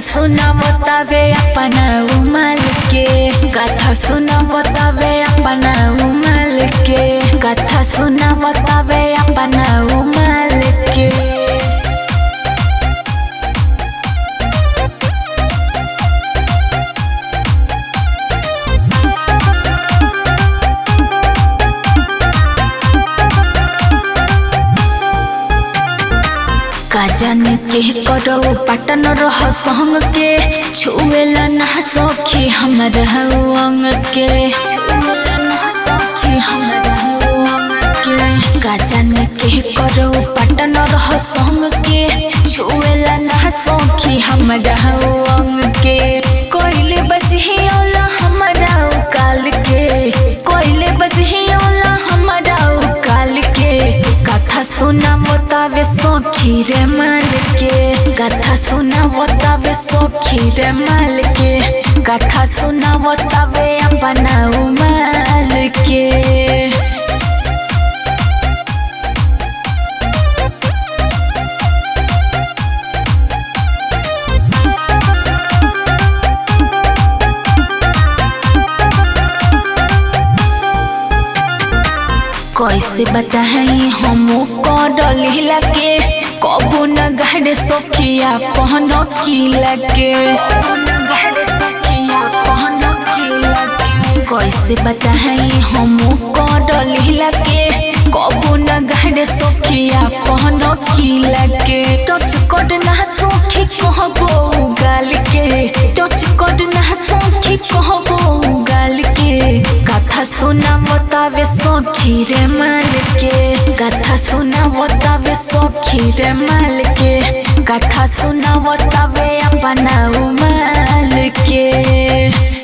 सुना बतावे अपना उमल के कथा सुना बतावे अपना उमल के कथा सुना बतावे अपना उमल के काजन के करो पटन रह संग के छुएला ना सखी हमर अंग के छुएला ना सखी हमर अंग के काजन के करो पटन रह संग के छुएला ना सखी हमर अंग के कोइले बजहियोला हमरा काल के कोइले बजहियोला हमरा काल के कथा सुना बतावे सखी रे माल के कथा सुना बतावे सखी रे माल के कथा सुना बतावे अपना उमाल के कैसे बताई हम करल के कबो न गहरे सखिया पहन की लगे कैसे बताई हम करल के कबो न गहरे सखिया पहन की लगे टच कट ना सखी कहबो गाल के टच कट ना सखी कहबो गाल के कथा सुना बतावे सखी रे माल के कथा सुना बतावे सखी रे माल के कथा सुना बतावे अपना उमाल के